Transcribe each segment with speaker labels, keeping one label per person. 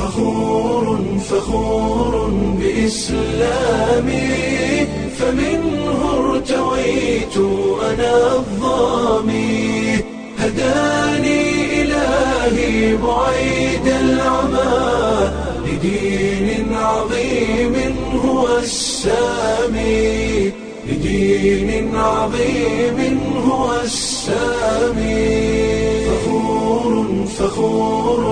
Speaker 1: فخور فخور بإسلامي فمنه ارتويت أنا الظامي هداني إلهي بعيد العمى لدين عظيم هو السامي لدين عظيم هو السامي فخور فخور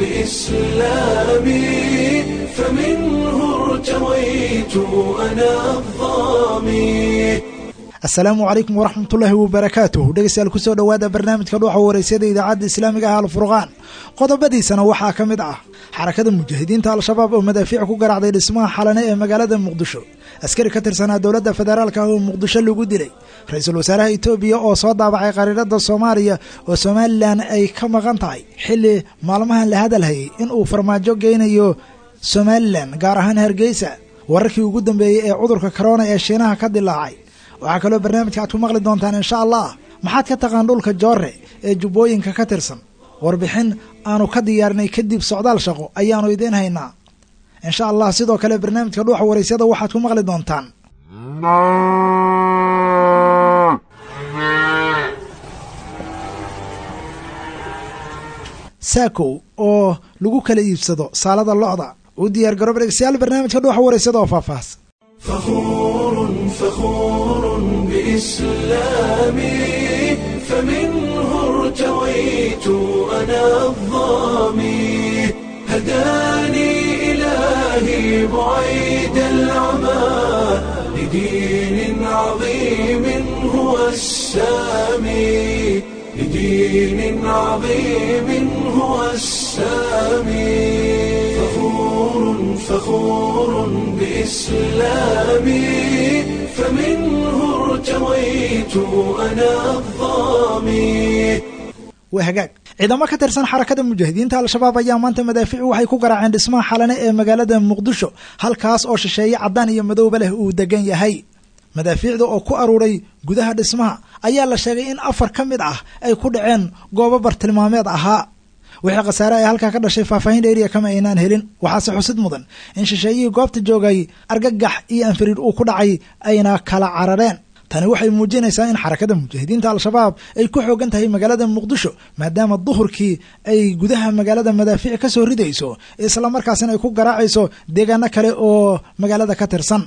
Speaker 1: بإسلامي فمنه ارتويت أنا الظامي
Speaker 2: asalaamu calaykum waraxmatullaahi wabarakaatuh dhegeystayaal kusoo dhowaada barnaamijka dhuuxa wareysada idaacadda islaamiga ah alfurqaan qodobadiisana waxaa ka mid ah xarakada mujaahidiinta al-shabaab oo madaafiic ku garaacday dhismaha xalane ee magaalada muqdisho askari ka tirsanaa dowladda federaalka ah oo muqdisho lagu dilay ra-iisul wasaaraha etoobiya oo soo daabacay qariirada soomaaliya oo somalilan ay ka maqan tahay xilli maalmahan la hadalhayay in uu farmaajo geynayo somalilan gaar ahaan hargeysa wararkii ugu dambeeyey ee cudurka korona ee shiinaha ka dilaacay waxaa kaloo barnaamijka aad ku maqli doontaan insha allah maxaad ka taqaan dhulka joore ee jubbooyinka ka tirsan warbixin aanu ka diyaarinay kadib socdaal shaqo ayaanu idiin haynaa insha allah sidoo kale barnaamijka dhuuxa waraysyada waxaad ku maqli doontaan saakow oo lagu kala iibsado saalada locda u diyaar garoob dhegeystayaal barnaamijka dhuuxa waraysada oo faahfaahs
Speaker 1: فخور فخور بإسلامي فمنه ارتويت أنا الظامي هداني إلهي بعيد العمى لدين عظيم هو السامي لدين عظيم هو السامي فخور فخور بإسلامي فمنه ارتويت أنا الظامي
Speaker 2: waa hagaag ciidamo ka tirsan xarakada mujaahidiinta al-shabaab ayaa maanta madaafiic waxay ku garaaceen dhismaha xalane ee magaalada muqdisho halkaas oo shisheeye caddaan iyo madowba leh uu degan yahay madaafiicda oo ku aruuray gudaha dhismaha ayaa la sheegay in afar ka mid ah ay ku dhaceen goobo bartilmaameed ahaa wixii khasaare ay halkaa ka dhashay faahfaahin dheeriya kama aynaan helin waxaase xusid mudan in shisheeyihii goobta joogay argagax iyo anfariir uu ku dhacay ayna kala carareen tani waxay muujinaysaa in xarakada mujaahidiinta al-shabaab ay ku xoogan tahay magaalada muqdisho maadaama duhurkii ay gudaha magaalada madaafiic ka soo ridayso islamarkaasina ay ku garaacayso deegaano kale oo magaalada ka tirsan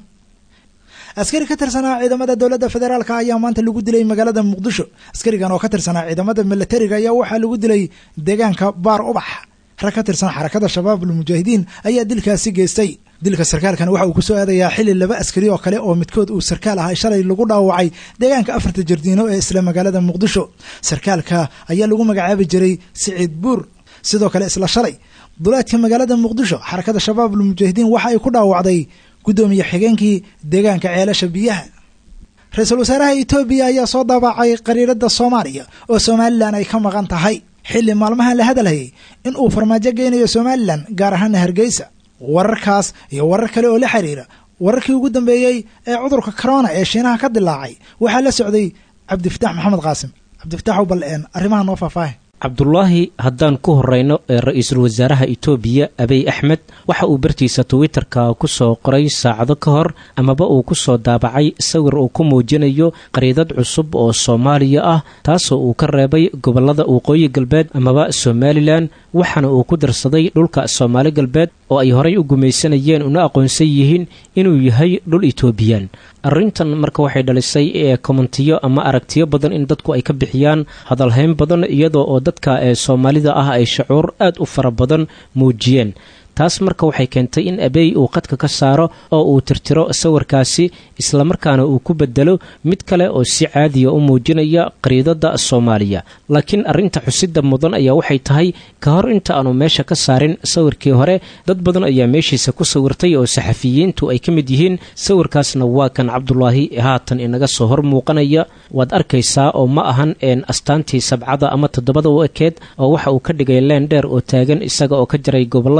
Speaker 2: askari ka tirsanaa ciidamada dowladda federaalk ayaa maanta lagu dilay magaalada muqdisho askarigan oo ka tirsanaa ciidamada milatariga ayaa waxaa lagu dilay deegaanka baar ubax rag ka tirsan xarakada shabaabul mujaahidiin ayaa dilkaasi geystay dilka sarkaalkan waxa uu kusoo aadayaa xilli laba askari oo kale oo midkood uu sarkaal ahay shalay lagu dhaawacay deegaanka afarta jardiino ee isla magaalada muqdisho sarkaalka ayaa lagu magacaabi jiray siciid buur sidoo kale isla shalay duleedka magaalada muqdisho xarakada shabaabul mujaahidiin waxa ay ku dhaawacday guddoomiye xigeenkii deegaanka ceelasha biyaha ra-iisul wasaaraha etoobiya ayaa soo daabacay qariirada soomaaliya oo somalilan ay ka maqan tahay xilli maalmahan la hadalhayay in uu farmaajo geynayo somalilan gaar ahaana hargeysa wararkaas iyo warar kale oo la xiriira wararkii ugu dambeeyey ee cudurka corona ee shiinaha ka dilaacay waxaa la socday cabdifitaax maxamed qaasim cabdifitaaxow bal een arrimaha noo faahfaahe
Speaker 3: cabdulaahi haddaan ku horeyno ee ra-iisul wasaaraha itoobiya abiy axmed waxa uu bartiisa twitter-ka ku soo qoray saacado ka hor amaba uu ku soo daabacay sawir uu ku muujinayo qariidad cusub oo soomaaliya ah taasoo uu ka reebay gobolada waqooyi galbeed amaba somalilan waxaana uu ku darsaday dhulka soomaali galbeed oo ay horay u gumaysanayeen una aqoonsan yihiin inuu yahay dhul etoobiyaan arrintan marka waxay dhalisay ee kommentiyo ama aragtiyo badan in dadku ay ka bixiyaan hadalhayn badan iyadoo oo dadka ee soomaalida ah ay shacuur aad u fara badan muujiyeen taas marka waxay keentay in abeey uu qadka ka saaro oo uu tirtiro sawirkaasi islamarkaana uu ku bedelo mid kale oo si caadiya u muujinaya qariidada soomaaliya laakiin arrinta xusida mudan ayaa waxay tahay ka hor inta aanu meesha ka saarin sawirkii hore dad badan ayaa meeshiisa ku sawirtay oo saxafiyiintu ay ka mid yihiin sawirkaasna waa kan cabdulaahi haatan inaga soo hor muuqanaya waad arkaysaa oo ma ahan een astaantii sabcada ama toddobada u ekeed oo waxa uu ka dhigay leen dheer oo taagan isaga oo ka jaray goboladaas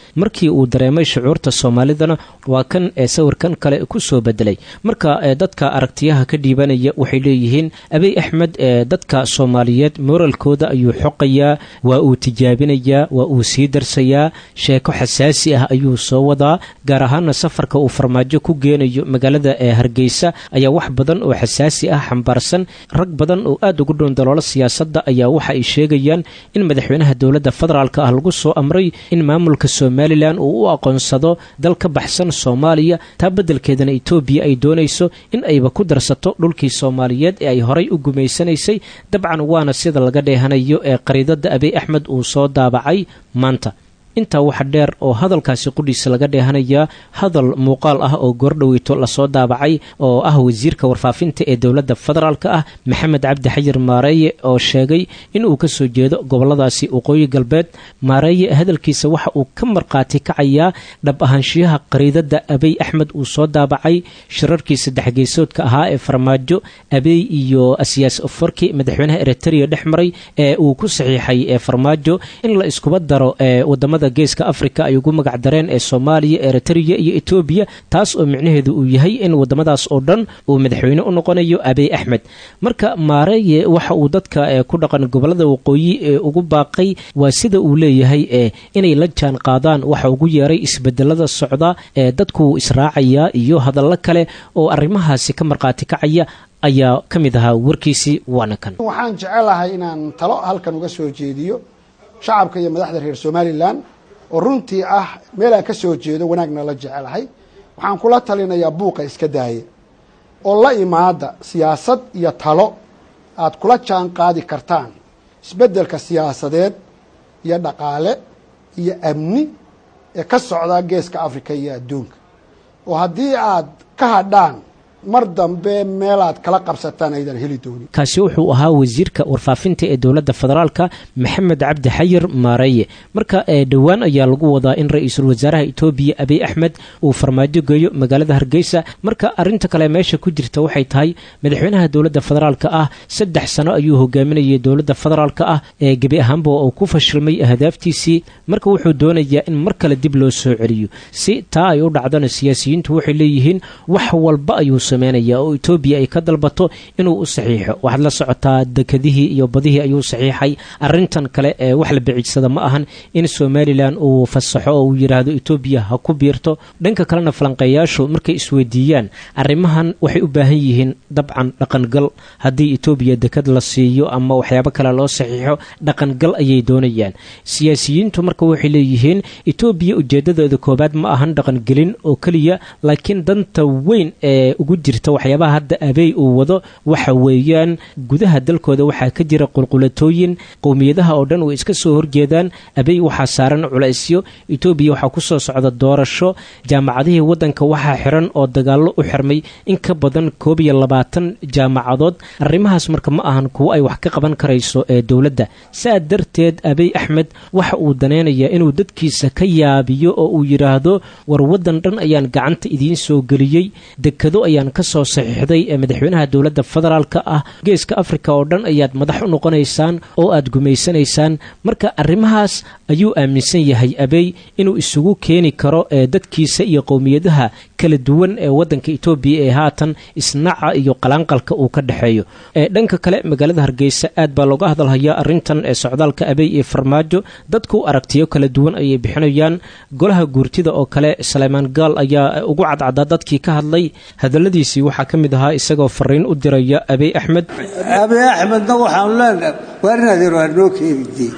Speaker 3: markii uu dareemay shucuurta soomaalidana waa kan ee sawirkan kale ku soo bedelay marka dadka aragtiyaha ka dhiibanaya waxay leeyihiin abiy axmed ee dadka soomaaliyeed moralkooda ayuu xoqayaa waa uu tijaabinayaa waa uu sii darsayaa sheeko xasaasi ah ayuu soo wadaa gaar ahaana safarka uu farmaajo ku geenayo magaalada ee hargeysa ayaa wax badan oo xasaasi ah xambaarsan rag badan oo aad ugu dhown daloolo siyaasadda ayaa waxa ay sheegayaan in madaxweynaha dowladda federaalk ah lagu soo amray in maamulka somalilan uu u aqoonsado dal ka baxsan soomaaliya taa beddelkeedana etoobiya ay doonayso in ayba ku darsato dhulkii soomaaliyeed ee ay horay u gumaysanaysay dabcan waana sida laga dheehanayo ee qariidada abiy axmed uu soo daabacay maanta intaa waxa dheer oo hadalkaasi qudhiisa laga dheehanayaa hadal muuqaal ah oo goordhoweyto lasoo daabacay oo ah wasiirka warfaafinta ee dowladda federaalk ah maxamed cabdi xayir maareeye oo sheegay inuu ka soo jeedo goboladaasi waqooyi galbeed maareeye hadalkiisa waxa uu ka markhaati kacayaa dhab ahaanshiyaha qariidada abiy axmed uu soo daabacay shirarkii saddex geesoodka ahaa ee farmaajo abiy iyo asiyaas ofarki madaxweynaha eritrea dhex maray ee uu ku saxiixay ee farmaajo in la iskuba daro ee wadamada geeska africa ay ugu magac dareen ee soomaaliya eritrea iyo etoobiya taas oo micnaheedu uu yahay in wadamadaas oo dhan uu madaxweyne u noqonayo abiy axmed marka maareeye waxa uu dadka ku dhaqan gobolada waqooyi ee ugu baaqay waa sida uu leeyahay ee inay la jaan qaadaan waxa ugu yeeray isbedelada socda ee dadku israacayaa iyo hadallo kale oo arrimahaasi ka markhaati kacaya ayaa ka mid ahaa warkiisii waana kan
Speaker 4: waxaan jecelahay inaan talo halkan uga soo jeediyo shacabka iyo madaxda reer somalilan oo runtii ah meel aan ka soo jeedo wanaagna la jecelahay waxaan kula talinayaa buuqa iska daaya oo la imaada siyaasad iyo talo aad kula jaan qaadi kartaan isbeddelka siyaasadeed iyo dhaqaale iyo amni ee ka socda geeska africa iyo adduunka oo haddii aad ka hadhaan mar dambe meelaad kala qabsataan aydan heli doonin
Speaker 3: kaasi wuxuu ahaa wasiirka warfaafinta ee dowladda federaalka maxamed cabdi xayir maareeye marka dhowaan ayaa lagu wadaa in ra-iisul wasaaraha etoobiya abiy axmed uu farmaajo geeyo magaalada hargeysa marka arinta kale meesha ku jirta waxay tahay madaxweynaha dowladda federaalka ah saddex sano ayuu hogaaminayay dowladda federaalka ah ee gebi ahaanba uu ku fashilmay ahdaaftiisii marka wuxuu doonayaa in mar kale dib loo soo celiyo si taa ay u dhacdana siyaasiyiintu waxay leeyihiin wax walba ayuu sameynaya oo etoobiya ay ka dalbato inuu u saxiixo waxaad la socotaa dekadihii iyo badihii ayuu saxiixay arintan kale ee wax la biciidsada ma ahan in somalilan uu fasaxo oo uu yidhaahdo etoobiya ha ku biirto dhanka kalena falanqeeyaashu markay isweydiiyaan arrimahan waxay u baahan yihiin dabcan dhaqangal haddii etoobiya dekad la siiyo ama waxyaabo kale loo saxiixo dhaqangal ayay doonayaan siyaasiyiintu marka waxay leeyihiin etoobiya ujeedadeeda koobaad ma ahan dhaqangelin oo keliya laakiin danta weyn ee ugu jirta waxyaabaha hadda abeey uu wado waxa weeyaan gudaha dalkooda waxaa ka jira qulqulatooyin qowmiyadaha oo dhan way iska soo horjeedaan abeey waxaa saaran culaysyo etoobiya waxaa ku soo socda doorasho jaamacadihii waddanka waxaa xiran oo dagaallo u xirmay in ka badan koob iyo labaatan jaamacadood arrimahaas marka ma ahan kuwo ay wax ka qaban karayso ee dowladda saa darteed abiy axmed waxa uu danaynayaa inuu dadkiisa ka yaabiyo oo uu yidhaahdo war waddan dhan ayaan gacanta idiin soo geliyey dekado ayaan ka soo saxiixday ee madaxweynaha dowladda federaalka ah geeska afrika oo dhan ayaad madax u noqonaysaan oo aad gumaysanaysaan marka arrimahaas ayuu aaminsan yahay abeey inuu isugu keeni karo ee dadkiisa iyo qowmiyadaha kala duwan ee waddanka etoobiya ee haatan isnaca iyo qalaanqalka uu ka dhexeeyo ee dhanka kale magaalada hargeysa aad baa looga hadalhayaa arrintan ee socdaalka abeey iyo farmaajo dadku aragtiyo kala duwan ayay bixinayaan golaha guurtida oo kale saleymaan gaal ayaa ugu cadcadaa dadkii ka hadlay hadaladiisii waxaa ka mid ahaa isagoo fariin u diraya abiy axmed
Speaker 5: abiy axmedna waxaanu leenahay waar inaad yar waa noo keenidee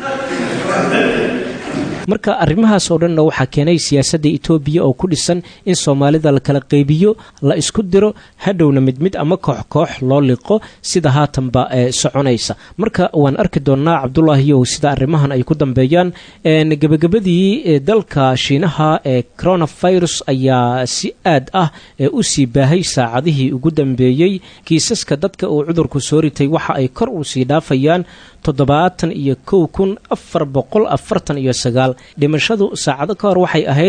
Speaker 3: marka arrimahaas oo dhanna waxaa keenay siyaasadda etoobiya oo ku dhisan in soomaalida la kala qaybiyo la isku diro hadhowna mid mid ama koox koox loo liqo sida haatanba ee soconaysa marka waan arki doonnaa cabdulaahiyow sida arrimahan ay ku dambeeyaan gebagabadii dalka shiinaha ee coronavirus ayaa si aad ah u sii baahay saacadihii ugu dambeeyey kiisaska dadka uu cudurku soo ritay waxa ay kor u sii dhaafayaan toddobaatan iyo kow kun afar boqol afartan iyo sagaal dhimashadu saacado ka hor waxay ahayd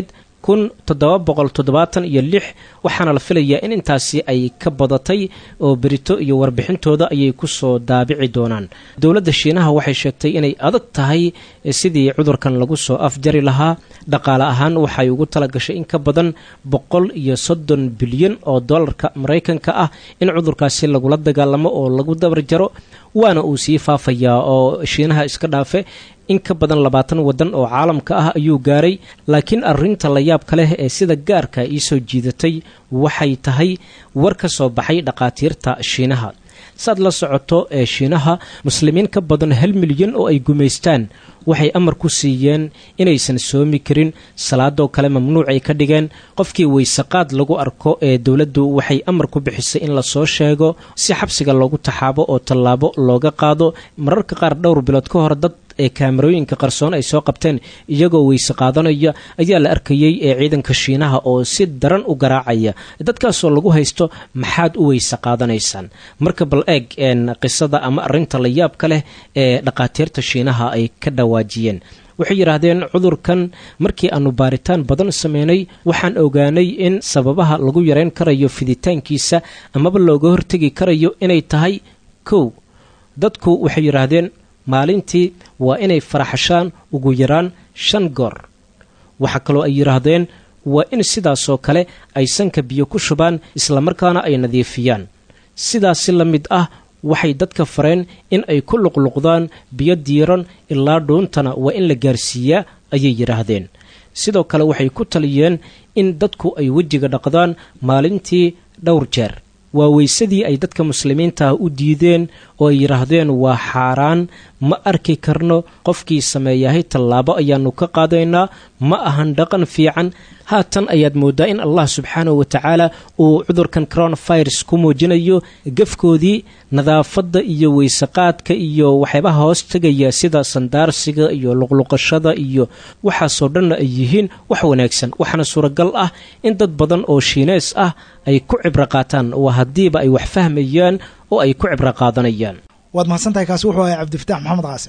Speaker 3: kun toddoba boqol toddobaatan iyo lix waxaana la filayaa in intaasi ay ka badatay oo berito iyo warbixintooda ayay kusoo daabici doonaan dowladda shiinaha waxay sheegtay inay adag tahay sidii cudurkan lagu soo afjari lahaa dhaqaale ahaan waxay ugu talagashay in ka badan boqol iyo soddon bilyan oo dollarka maraykanka ah in cudurkaasi lagula dagaalamo oo lagu dabar jaro waana uu sii faafayaa oo shiinaha iska dhaafe in ka badan labaatan waddan oo caalamka ah ayuu gaaray laakiin arrinta la yaabka leh ee sida gaarka iisoo jiidatay waxay tahay war ka soo baxay dhaqaatiirta shiinaha saad la socoto ee shiinaha muslimiin ka badan hal milyan oo ay gumaystaan waxay amar ku siiyeen inaysan soomi karin salaadoo kale mamnuuc ay ka dhigeen qofkii weysaqaad lagu arko ee dowladdu waxay amar ku bixisay in lasoo sheego si xabsiga loogu taxaabo oo tallaabo looga qaado mararka qaar dhowr bilood ka hor dad ee kaamarooyinka qarsoon ay soo qabteen iyagoo weyse qaadanaya ayaa la arkayey ee ciidanka shiinaha oo si daran u garaacaya dadkaasoo lagu haysto maxaad u weyse qaadanaysaan marka bal eeg qisada ama arinta la yaabka leh ee dhaqaatiirta shiinaha ay ka dhawaajiyeen waxay yidhaahdeen cudurkan markii aanu baaritaan badan sameynay waxaan ogaanay in sababaha lagu yareyn karayo fiditaankiisa amaba looga hortegi karayo inay tahay kow dadku waxay yidhaahdeen maalintii waa inay faraxashaan ugu yaraan shan goor waxaa kaloo ay yidhaahdeen waa in sidaasoo kale ay sanka biyo ku shubaan islamarkaana ay nadiifiyaan sidaasi la mid ah waxay dadka fareen in ay ku luqluqdaan biyo diiran ilaa dhuuntana waa in la gaarsiiyaa ayay yidhaahdeen sidoo kale waxay ku taliyeen in dadku ay wejiga dhaqdaan maalintii dhowr jeer waa weysadii ay dadka muslimiinta ah u diideen oo ay yidhaahdeen waa xaaraan ma arki karno qofkii sameeyahay tallaabo ayaanu ka qaadaynaa ma ahan dhaqan fiican haatan ayaad mooddaa in allah subxaanahu wa tacaala uu cudurkan coronavirus ku muujinayo gafkoodii nadaafadda iyo weysaqaadka iyo waxyaabaha hoos tegaya sida sandaarsiga iyo luqluqashada iyo waxaasoo dhanna ay yihiin wax wanaagsan waxaana suuragal ah in dad badan oo shiinees ah ay ku cibro qaataan waa haddiiba ay wax fahmayaan oo ay ku cibro qaadanayaan
Speaker 2: waad mahadsantahay kaasi wuxuu ahay cabdifataax maxamed qaasim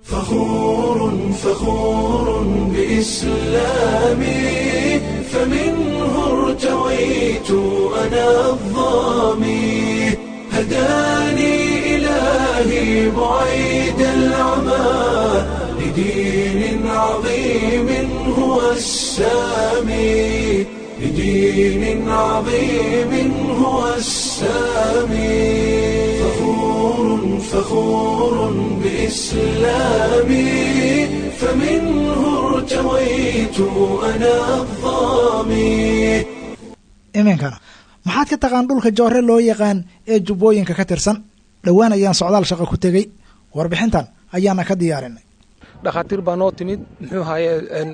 Speaker 1: فخور فخور بإسلامي فمنه ارتويت أنا الظامي هداني إلهي بعيد العمى لدين عظيم هو السامي لدين عظيم هو السامي فخور فخور بإسلامي فمنه ارتويت أنا الظامي
Speaker 2: iminkana maxaad ka taqaan dhulka joore loo yaqaan ee jubbooyinka ka tirsan dhowaan ayaan socdaal shaqo ku tegey warbixintan ayaana ka diyaarinay
Speaker 6: dhakhaatiir baa noo timid muxuu ahaye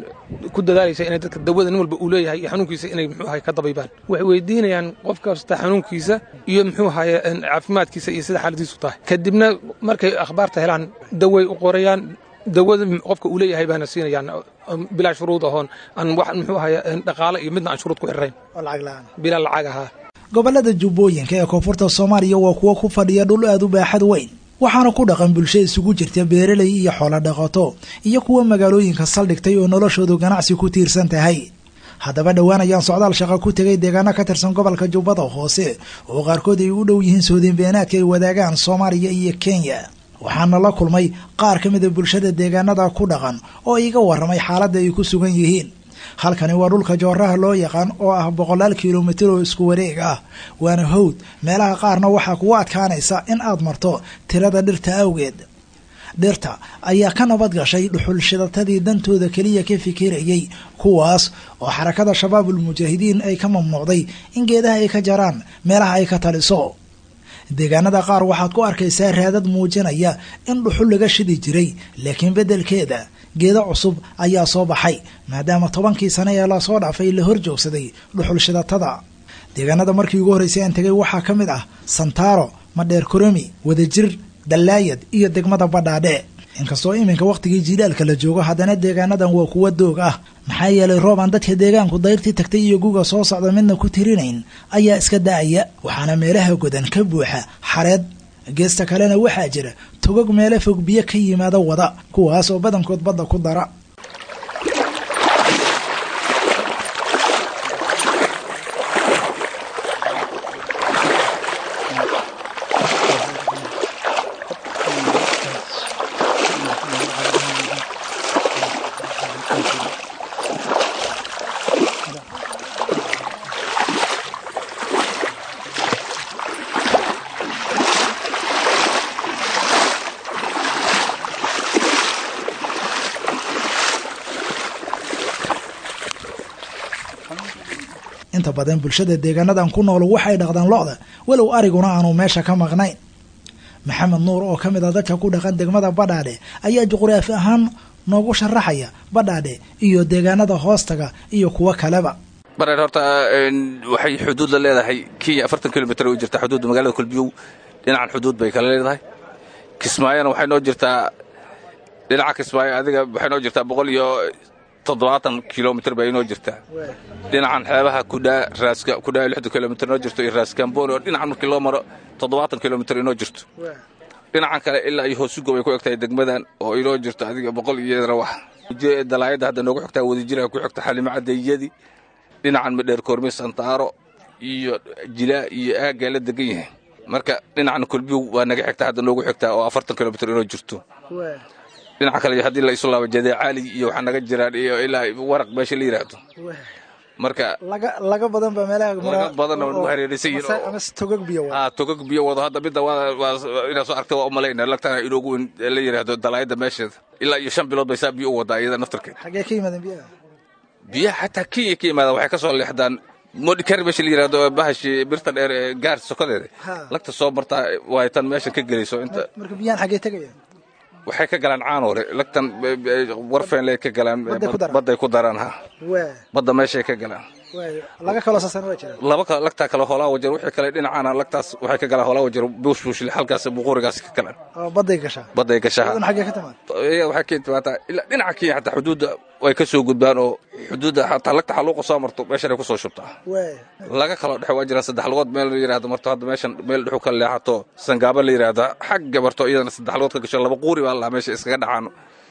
Speaker 6: ku dadaalaysa inay dadka dawada nin walba uu leeyahay iyo xanuunkiisa inay muxuu ahaye ka dabaybaan waxay weydiinayaan qof kasta xanuunkiisa iyo muxuu ahaye caafimaadkiisa iyo sida xaaladiisu tahay kadibna markay akhbaarta helaan daway u qorayaan dawada qofka uu leeyahay baana siinayaan bilaa shuruud ahoon aan wax muxuu ahaye dhaqaale iyo midna aan shuruud ku xirrayn
Speaker 2: oo lacag la-aan
Speaker 6: bilaa lacag ahaa
Speaker 2: gobollada jubbooyinka ee koonfurta soomaaliya waa kuwo ku fadhiya dhul aad u baaxad weyn waxaana ku dhaqan bulsho isugu jirta beeraley iyo xoolo dhaqato iyo kuwa magaalooyinka saldhigtay oo noloshoodu ganacsi ku tiirsan tahay haddaba dhowaan ayaan socdaal shaqo ku tegay deegaano ka tirsan gobolka jubbada hoose oo qaarkood ay u dhow yihiin soodinbeenaadka ay wadaagaan soomaaliya iyo kenya waxaana la kulmay qaar ka mida bulshada deegaanada ku dhaqan oo iga waramay xaaladda ay ku sugan yihiin halkani waa dhulka jooraha loo yaqaan oo ah boqolaal kilomitir oo isku wareeg ah waana howd meelaha qaarna waxaa kugu adkaanaysa in aad marto tirada dhirta awgeed dhirta ayaa ka nabad gashay dhuxul shidatadii dantooda keliya ka fikirayay kuwaas oo xarakada shabaabul mujaahidiin ay ka mamnuucday in geedaha ay ka jaraan meelaha ay ka taliso deegaanada qaar waxaad ku arkaysaa raadad muujinaya in dhuxul laga shidi jiray laakiin beddelkeeda geedo cusub ayaa soo baxay maadaama tobankii sane ee lasoo dhaafay la hor joogsaday dhuxul shidatada deegaanada markii ugu horreysay aan tegay waxaa ka mid ah santaaro madheer koromi wadajir dallaayad iyo degmada badhaadhe inkastoo iminka wakhtigii jiilaalka la joogo haddana deegaanadan waa kuwa doog ah maxaa yeelay roob aan dadka deegaanku dayrtii tagtay iyo guga soo socda midna ku tirinayn ayaa iska da-aya waxaana meelaha godan ka buuxa xareed geesta kalena waxaa jira togog meelo fog biyo ka yimaada wada kuwaas oo badankood badda ku dara inta badan bulshada deegaanadan ku nool waxay dhaqdaan lo-da walow ariguna aanu meesha ka maqnayn maxamed nuur oo ka mid a dadka ku dhaqan degmada badhaadhe ayaa juquraafi ahaan noogu sharaxaya badhaadhe iyo deegaanada hoostaga iyo kuwo kaleba
Speaker 7: bareer horta waxay xuduud la leedahay kenya afartan kilomitr u jirtaa xuduudda magaalada kulbiyow dhinacan xuduud bay kala leedahay kismaayona waxay noo jirtaa dhinaca kismaayo adiga waxay noo jirtaa boqol iyo toddobaatan kilomitr bay inoo jirtaa dhinacan xeebaha kudhaa raaska kudhaa lixdan kilomitr inoo jirto iyo raaskamboni oo dhinacan markii loo maro toddobaatan kilomitr inoo jirto dhinacan kale ilaa iyo hoosugo bay ku egtahay degmadan oo inoo jirto adiga boqol iyo rawax dalaayadda hadda noogu xigtaa wadajira ku xigta xalimo cadeeyadii dhinacan madheer koormi santaaro iyo jilaa iyo aaggaa la degan yahay marka dhinacan kulbiyow waa naga xigtaa hadda noogu xigtaa oo afartan kilomitr inoo jirto dhinaca kale haddii la isu laabo jadeecaali iyo waxaa naga jiraan iyo ilaa waraq meesha la yidhaahdo marka
Speaker 2: laga laga badan ba meelaha
Speaker 7: laga badan oo hareeraysan yihiin
Speaker 2: ama togag biyo
Speaker 7: ah togag biyo wado hadda midda waa waa inaad soo aragtay waa u malayna lagtana inoogu weyn la yidhaahdo dalaayadda meesheeda ilaa iyo shan bilood bay saa biyo u wadaa iyada naftarkeed
Speaker 2: xaggee ka yimaadeen biyaha
Speaker 7: biyaha xataa kenya ka yimaadaan waxay ka soo leexdaan modikar meesha la yidhaahdo bahashi birta dheer ee gaar sokodeeda lagta soo martaa waa tan meeshan ka gelayso inta
Speaker 2: marka biyahan xaggee tegayaan
Speaker 7: waxay ka galaan caanoore lagtan warfeenley ka galaan badday ku daraan ha badda meeshay ka galaan
Speaker 2: laga kaloo sasan waa jira
Speaker 7: laba kale lagtaa kale hoolaa wajar wixii kale dhinacaana lagtaas waxay ka galaan hoolaa wajar buushbuushle halkaas buqurigaas ka galaan
Speaker 2: badday gashaa
Speaker 7: badday gashaa
Speaker 2: iyadan xaggee ka timaad
Speaker 7: iyada waxay ka timaataa ilaa dhinaca kenya xataa xuduudda way ka soo gudbaan oo xuduudda xataa lagta xaluuqa soo marto meeshan ay ku soo shubtaa laga kaloo dhexe waa jiraan saddex lugood meel la yidhahdo marto hadda meeshan meel dhexu ka leexato sangaaba la yidhaahdo xagga marto iyadana saddex lugood ka gasho laba quuri baa lahaa meesha iskaga dhacaan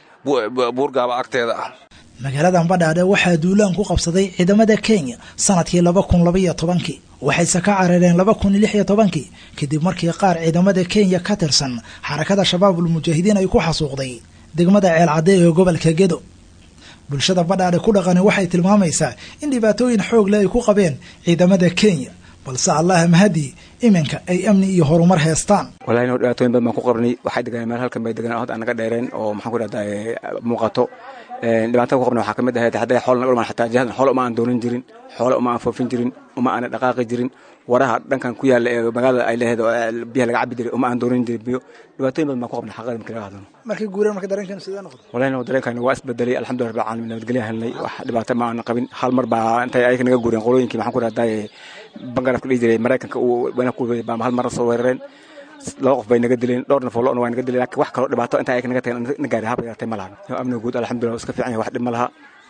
Speaker 7: buurgaaba agteeda ah
Speaker 2: magaaladan badhaadhe waxaa duulaan ku qabsaday ciidamada kenya sanadkii laba kun labaiyo tobankii waxayse ka carareen laba kun lix iyo tobankii kadib markii qaar ciidamada kenya ka tirsan xarakada shabaabul mujaahidiin ay ku xasuuqday degmada ceelcadde ee gobolka gedo bulshada badhaadhe ku dhaqani waxay tilmaamaysaa in dhibaatooyin xoog leh ay ku qabeen ciidamada kenya balse allaha mahadii iminka ay amni iyo horumar heestaan
Speaker 8: walahi no dhibaatooyin badan baan ku qabnay waxay deganeen meel halkan bay deganeen hod aan naga dheereen oo maxaan ku dhahdaa muuqato dhibaatada ku qabna waxaa ka mid ahayd hadday xoolna ulmaan xataa jihadan xoolo uma aan doonan jirin xoolo uma aan foofin jirin uma aana dhaqaaqi jirin waraha dhankan ku yaalla ee magaalada ay leeheed oo biyaha laga cabi jiray uma aan doonan jirin biyo dhibaatooyin badan baan ku qabnay xaqada markii laga hadlano
Speaker 2: markii guureen marka dareenkan sidee noqday
Speaker 8: walahi no dareenkani waa isbedelay alxamdulillah rabbil caalamiin nabadgelya helnay wax dhibaato ma aan qabin hal mar baa intay ayaga naga guureen qolooyinkii maxaan ku dhahdaa bangarafka dhihi jiray maraykanka uu wanaag ku baa hal mar soo weerareen laba qof bay naga dileen dhowr nafoo lo-na waa naga dileen laakiin wax kaloo dhibaato inta ayaga naga tageen na gaari haba yaratay ma lahan amniga guud alxamdulillah iska fiican yahay wax dhib ma laha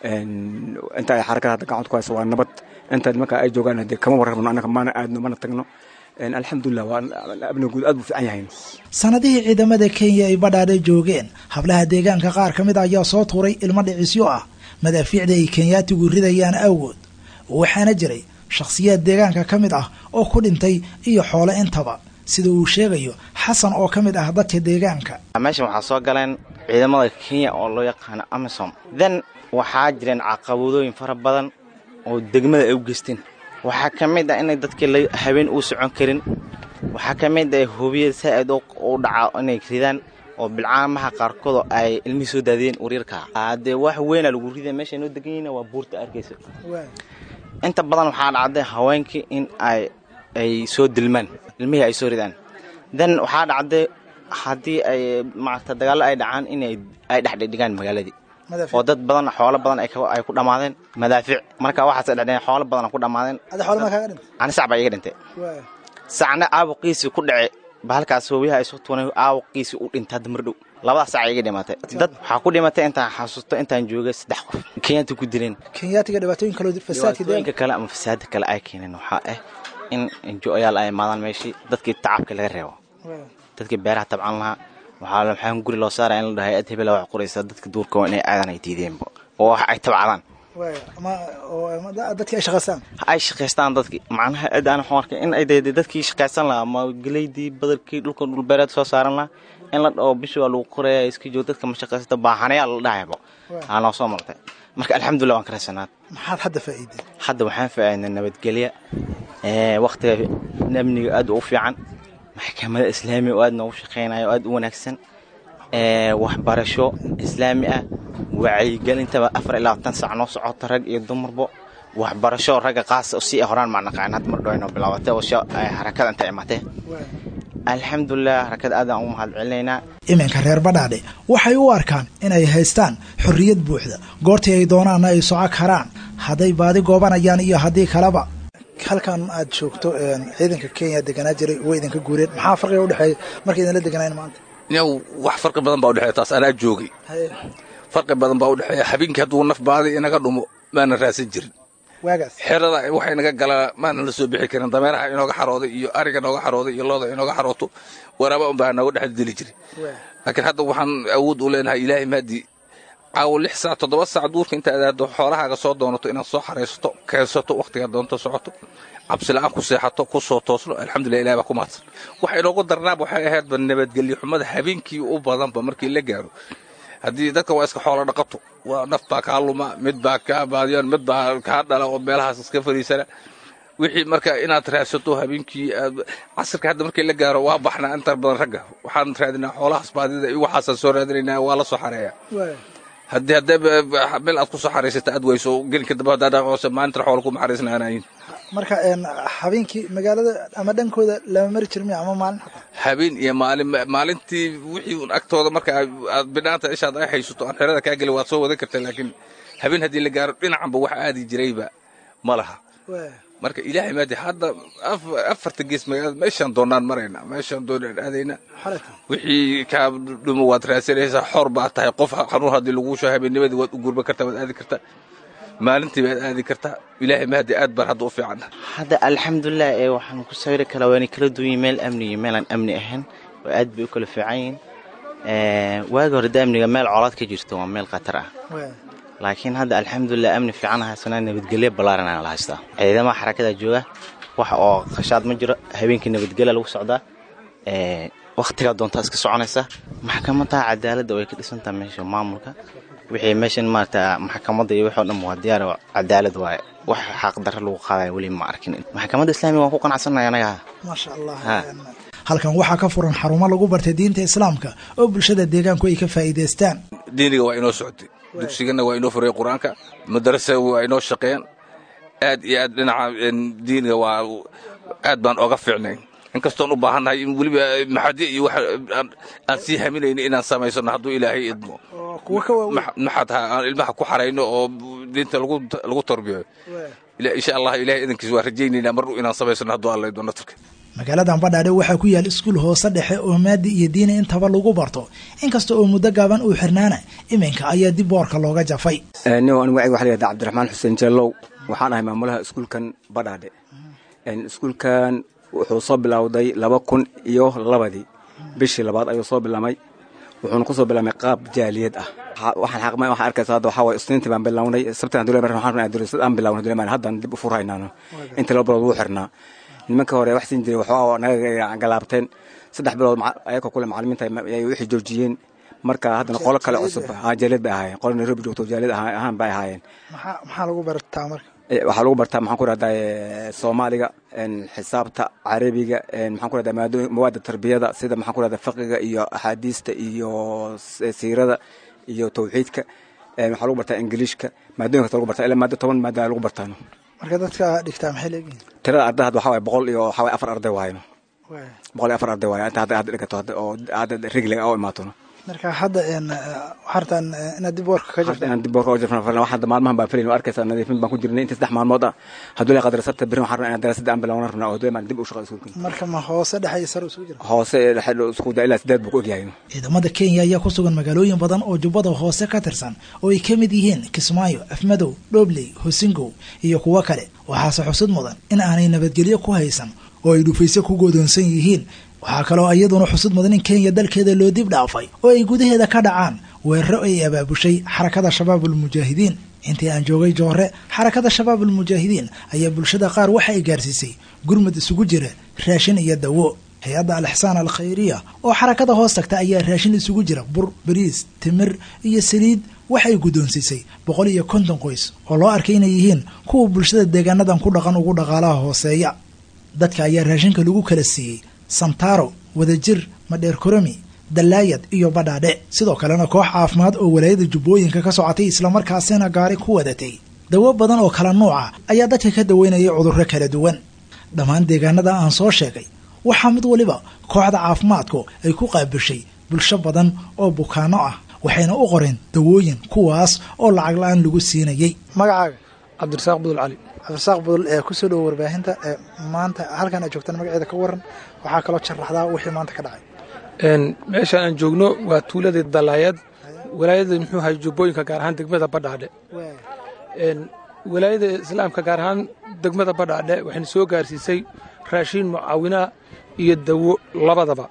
Speaker 8: inta ay xarakada hadda gacanta ku hayso waa nabad inta nimanka ay joogaan hadee kama warrabno annaga maana aadno mana tagno alxamdulilah waa amniga guud aad buu fiican yahay
Speaker 2: sanadihii ciidamada kenya ay badhaadhe joogeen hablaha deegaanka qaar ka mid a ayaa soo tuuray ilmo dhicisyo ah madaafiicda ay kenyaatigu ridayaan awgood waxaana jiray shakhsiyaad deegaanka ka mid ah oo ku dhintay iyo xoolo intaba sida uu sheegayo xasan oo ka mid ah dadka deegaanka
Speaker 9: meeshan waxaa soo galeen ciidamada kenya oo loo yaqaano amisom then waxaa jireen caqabadooyin fara badan oo degmada ay u geysteen waxaa ka mid ah inay dadkii habeen uu socon karin waxaa ka mid ah hubiyada saa-id u dhaca inay ridaan oo bilcaamaha qaarkoodoo ay ilmihii soo daadiyeen waryarka haddee wax weynaa lagu rida meesha noo degan yihiin waa buurta arkaysa inta badan waxaa dhacday haweenkii in ay ay soo dilmaan ilmihii ay soo ridaan then waxaa dhacday haddii ay maarata dagaallo ay dhacaan in ay dhexdhigdhigaan magaaladii oo dad badan xoolo badan ay ku dhammaadeen madaafiic marka waxaas dhedheen xoolo badan ku dhammaadeen ani sac baa iga dhintay sacna aabuqiisii ku dhace bahalkaas hoobiyaha ay soo tuunay aabuqiisii u dhintay hadda mar dhow labadaas sac iga dhimatay dad waxaa ku dhimatay intaan xasuusto intaan joogay saddex qof kenyaati ku dileen
Speaker 2: kenyaatiga dhibaatooyin kaloo
Speaker 9: dhibaatooyinka kale ama fasaada kale ay keeneen waxaa ah in enjo-yaal ay imaadaan meeshii dadkii tacabka laga reebo dadkii beeraha tabcan lahaa waxaa maxaan guri loo saaraya in la dhahay ad hebela wax qoraysa dadka duurka waa inay aadan ay diideenba oo wax ay tabcadaan
Speaker 2: dadkii ay shaqaystaan
Speaker 9: ay shaqaystaan dadkii macnaha cid aan waxaan arkay in ay dee dadkii shaqaysan lahaa ama geleydii badalkii dhulka dhulbeereed soo saaran lahaa in la dhaho bishii waa lagu qoraya iska joog dadka ma shaqaysta baahanayaa la dhahayba aa noo soo martay marka alxamdulillah waan ka raysanaad
Speaker 2: maxaad hadda faa'iideen
Speaker 9: hadda waxaan faa'iidnay nabadgelya waktiga amniga aad u fiican maxkamada islaamiga oo aad noogu shaqaynaya oo aad u wanaagsan waxbarasho islaami ah wacyigelintaba afar iyo labaatan sac noo socota rag iyo dumarbo waxbarasho ragga qaas si horaan maa naqaan had mar dhowayno bilaabatay oo sha- ay harakada inta imatee alxamdulilah harakada aad aan ugu mahad celinaynaa
Speaker 2: iminka reer badhaadhe waxay u arkaan inay haystaan xorriyad buuxda goortii ay doonaanna ay soco karaan hadday baadi goobanayaan iyo haddii kaleba halkan aad joogto ciidanka kenya deganaa jiray way idinka guureen maxaa farqiga udhexeeya markay idinla deganayn maanta
Speaker 7: yow wax farqi badan baa udhexeeya taas anaa joogay farqi badan baa udhexeeya habeenkii hadduu naf baadi inaga dhumo maana raadsan jirin
Speaker 2: waagaas
Speaker 7: xerada waxay naga galaa maana la soo bixi karin dameeraha inooga xarooday iyo ariga nooga xarooday iyo looda inooga xarooto waraaba unbaa nooga dhex dili jiray laakiin hadda waxaan awood u leenahay ilaahay maadii caawo lix saac toddoba saac duurka inta adaado xoolahaaga soo doonato inaad soo xaraysato keensato wakhtiga doonto socoto cabsila'aan ku seexato ku soo toosno alxamdulilah ilahi baa ku mahadsan waxa inoogu darnaaba waxay ahaydba nabadgelyo xumada habeenkii u badanba markii la gaaro haddii dadka waa iska xoolo dhaqato waa naf baa kaa luma mid baa kaa baadiyan mid baa kaa dhala oo meelahaas iska fariisana wixii marka inaad raadsato habeenkii aad casirka hadda markii la gaaro waa baxnaa inta badan ragga waxaan raadinaa xoolahaas baadida iyo waxaasaan soo raadinaynaa waa la soo xareeya haddii haddee meel aad ku soo xaraysata aad weyso gelinka dambe haddaa dhaqoose maalintan xoola kuma xaraysnaanayin
Speaker 2: marka habeenkii magaalada ama dhankooda lama mari jirmi ama maalin
Speaker 7: habeen iyo maalin maalintii wixii un agtooda marka aad bidhaanta ishaad ay haysato aan xerada kaa gelin waad soo wadan kartaa laakiin habeen haddii la gaaro dhinacanba wax aadi jirayba ma laha marka ilaahay maadi hadda afarta gees magaalada meeshaan doonaan marayna meeshaan doonaan aadayna wixii kaa dhumo waad raadsanaysaa xor baad tahay qof xanuun haddii laguu soo habeennimadii waad u gurban kartaa waad aadi kartaa maalintii baad aadi kartaa ilaahay mahadi aad baan hadda u fiican
Speaker 9: hadda alxamdulilah ee waxaan ku sawiri kalaa waana kala duwan yihin meel amni iyo meel aan amni ahayn oo aad bay u kala fiican yihiin waagi hore da amniga meel colaad ka jirto waa meel khatar ah laakiin hadda alxamdulilah amni fiican haysanaa nabadgelyo ballaaran aan la haystaa ciidamaha xarakada jooga wax oo khashaad ma jiro habeenkii nabadgelya lagu socdaa wakhtigaa doontaa iska soconaysa maxkamadaha cadaaladda way ka dhisantaha meesha maamulka wixii meeshan maarata maxkamadda iyo wixii o dhan waa diyaar cadaalad waaye wax xaqdarro lagu qaadaya weli ma arkin maxkamadda islaamiga waan ku qanacsanaya anaga
Speaker 2: maasha allah halkan waxaa ka furan xarumo lagu bartay diinta islaamka oo bulshada deegaanku ay ka faa'iidaystaan
Speaker 7: diiniga waa inoo socotay dugsigana waa inoo furay qur-aanka madarasa waa inoo shaqeeyaan aad iyo aad dhinaca diiniga waa aad baan oga fiicnay inkastoon u baahannahay in weliba maxadi iyo wax aan sii haminayno inaan samaysano hadduu ilaahay idmo maxad aan ilmaha ku xarayno oo diinta lagu tarbiyo insha allah ilahay idankiis waa rajaynaynaa mar inaan samaysano hadduu alla idmo natarka
Speaker 2: magaaladan badhaadhe waxaa ku yaal iskuul hoose dhexe oo maadi iyo diini intaba lagu barto inkasta oo muddo gaaban uu xirnaana iminka ayaa dib boorka looga jafay
Speaker 8: nin anigu waxa la yihahda cabdiraxmaan xuseen jellow waxaan ahay maamulaha iskuulkan badhaadhe iskuulkan wuxuu soo bilowday laba kun iyo labadii bishii labaad ayuu soo bilaamay wuxuuna ku soo bilaamay qaab jaaliyad ah waxaan xaqma waxaan arkaysa hadda waxaa waye isniintii baan bilownay sabtaan dule mar waxaan rabnaa durisad aan bilownay dule mar haddaan dib u furhaynaano inta laba bilood wuu xirnaa nimanka hore wax siin jiray waxaa naga galaabteen saddex bilood ayagoo kule macalimiinta ay wixii joojiyeen marka haddana qolo kale cusub jaaliyad bay ahaayeen qolo nairobi joogto jaaliyad ahaan bay ahaayeen
Speaker 2: maxaa lagu bartaa marka
Speaker 8: waxaa lagu bartaa maxaan ku rahdaa soomaaliga xisaabta carabiga maxaan ku rahdaa mawaadda tarbiyada sida maxaan ku rahdaa fiqiga iyo axaadiista iyo siirada iyo tawxiidka waxaa lagu bartaa ingiliishka maadooyin kasta lagu bartaa ilaa maado toban maada lagu bartaano
Speaker 2: marka dadka dhigtaa maxay leegihin
Speaker 8: tirada arday hadda waxaa waye boqol iyo waxaa waye afar arday waayno boqol iyo afar arday waayo inta hadda hadda dhigato oo hadda rigliga oo imaatono
Speaker 2: marka hadda waxartaan inaad dib boorka ka jirto
Speaker 8: inaan dib boorka ka jirto falan hadda maalmahan baan filayn arkaysaa nadiifin baan ku jirnay inta saddex maalmood ah hadduu la qadar sabta birin waxaan rabnaa inaan daraasadda aan bilowna rabnaa oo dee dib u shaqo iskuulka
Speaker 2: marka ma hoose dhexe iyo sare isugu jira
Speaker 8: hoose ee dhexe isku daa ilaa sideed buu ku ogyahay
Speaker 2: ciidamada kenya ayaa ku sugan magaalooyin badan oo jubbada hoose ka tirsan oo ay ka mid yihiin kismaayo afmadow dhobley hosingow iyo kuwo kale waxaase xusud mudan in aanay nabadgelyo ku haysan oo ay dhufayse ku goodoonsan yihiin waxaa kaloo iyaduna xusud mudan in kenya dalkeeda loo dib dhaafay oo ay gudaheeda ka dhacaan weeraro ay abaabushay xarakada shabaab ulmujaahidiin intii aan joogay joore xarakada shabaab ulmujaahidiin ayaa bulshada qaar waxa ay gaarsiisay gurmud isugu jira raashin iyo dawo hay-adda alixsaan alkhayriya oo xarakada hoos tagta ayaa raashin isugu jira bur bariis timir iyo saliid waxay guddoonsiisay boqol iyo konton qoys oo loo arkay inay yihiin kuwa bulshada deegaanadan ku dhaqan ugu dhaqaalaha hooseeya dadka ayaa raashinka lagu kala siiyey santaro wadajir madheer koromi dallaayad iyo badhaadhe sidoo kalena koox caafimaad oo walaayada jubbooyinka ka socotay islamarkaasina gaari ku wadatay dawo badan oo kala nuuca ayaa dadka ka daweynayay cudurro kala duwan dhammaan deegaanada aan soo sheegay waxaa mid waliba kooxda caafimaadku ay ku qaabishay bulsho badan oo bukaano ah waxayna u qoreen dawooyin kuwaas oo lacag la-aan lagu siinayey magacaaga
Speaker 6: cabdirasaaq budul cali
Speaker 2: cabdirasaaq budul ee kusoo dhowo warbaahinta ee maanta halkan aad joogtaan magaceeda ka waran waxaa kaloo sharaxdaa wixii maanta ka dhacay
Speaker 6: meeshaan aan joogno waa tuuladii dalaayad walaayada muxuu ahay jubbooyinka gaar ahaan degmada badhaadhe walaayada islaamka gaar ahaan degmada badhaadhe waxayna soo gaarsiisay raashiin mucaawinaa iyo dawo labadaba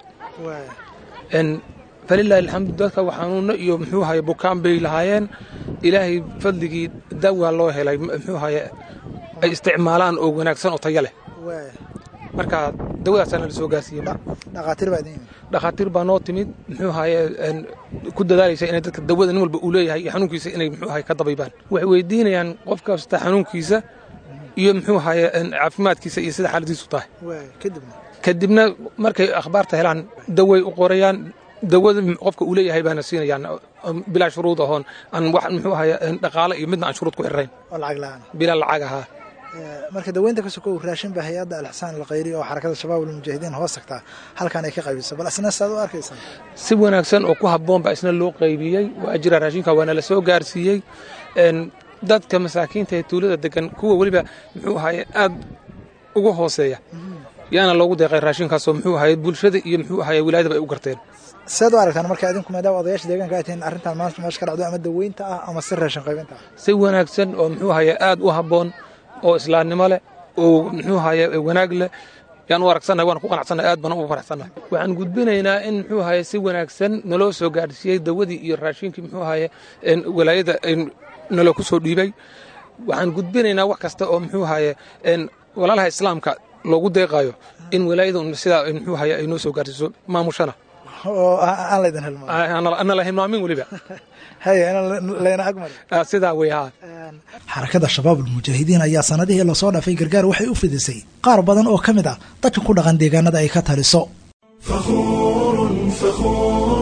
Speaker 6: falilaahi alxamdu dadka waxaanuunno iyo muxuu ahaye bukaan bay lahaayeen ilaahay fadligii dawaa loo helay muxuu ahaye ay isticmaalaan oo wanaagsan oo tayo leh marka dawadaasaana la soo gaarsiiyey
Speaker 2: dhakhaatiir baa idin yimid
Speaker 6: dhakhaatiir baa noo timid muxuu ahaye ku dadaalaysa inay dadka dawada nin walba uu leeyahay iyo xanuunkiisa inay muxuu ahaye ka dabaybaan waxay weydiinayaan qof kasta xanuunkiisa iyo muxuu ahaye caafimaadkiisa iyo sida xaaladiisu tahay
Speaker 2: kadibna
Speaker 6: kadibna markay akhbaarta helaan daway u qorayaan dawada qofka uu leeyahay baana siinayaan bilaa shuruud ahoon aan wax muxuu ahaye dhaqaale iyo midna aan shuruud ku xirnayn
Speaker 2: oo lacag la-aan
Speaker 6: bilaa lacag ahaa
Speaker 2: marka daweynta ka sokow raashin baa hay-adda alxsaan alkhayri oo xarakada shabaab almujaahidiin hoos tagtaa halkan ay ka qaybiso bal isna saad u arkaysaa
Speaker 6: si wanaagsan oo ku habboon baa isna loo qaybiyey waa jira raashinka waana la soo gaarsiiyey dadka masaakiinta ee tuulada degan kuwa weliba muxuu ahaye aad uga hooseeya yaana loogu deeqay raashinkaasoo muxuu ahaye bulshada iyo muxuu ahaye wilaayadaba ay u garteen
Speaker 2: seed u aragtaan marka idinku maadaama odayaasha deegaanka ay tihiin arrintan maanta meesha ka dhacdo ama daweynta ah ama si raashin qaybinta ah
Speaker 6: si wanaagsan oo muxuu ahaye aad u habboon oo islaamnimo leh oo muxuu ahaye wanaag leh yaan u aragsannahay waan ku qanacsannahay aad baan ugu faraxsannahay waxaan gudbinaynaa in muxuu ahaye si wanaagsan naloo soo gaadhsiiyey dawadii iyo raashinkii muxuu ahaye walaayada naloo ku soo dhiibay waxaan gudbinaynaa wax kasta oo muxuu ahaye walaalaha islaamka loogu deeqaayo in walaayada sidaa muxuu ahaye ay noo soo gaarsiiso maamushana
Speaker 2: oo aan laydin hilmaamo
Speaker 6: ana la hilmaamin weliba
Speaker 2: haya in layna agmari
Speaker 6: sidaa wey haa
Speaker 2: xarakada shabaab almujaahidiin ayaa sanadihii lasoo dhaafay gargaar waxay u fidisay qaar badan oo ka mid ah dadka ku dhaqan deegaanada ay ka taliso
Speaker 1: فخور فخور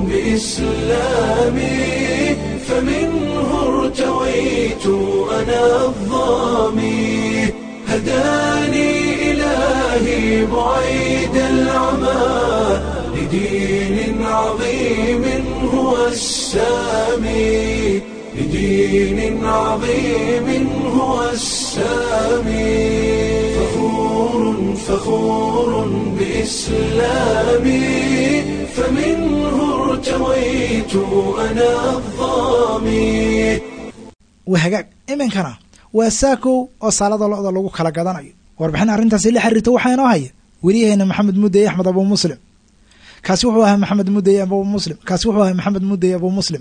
Speaker 1: بإسلامي فمنه ارتويت أنا الظامي هداني إلهي بعيد العمى لدين عظيم هو السامي لدين عظيم هو السامي فخور فخور بإسلامي فمنه ارتويت أنا الظامي
Speaker 2: wahagaag iminkana waa saakow oo saalada lo-da lagu kala gadanayo warbixin arrintaasi la xiriirta waxaa inoo haya weriyaheena maxamed mudey axmed abu muslim kaasi wuxuu ahaa maxamed mudey abu muslim kaasi wuxuu ahaa maxamed mudey abu muslim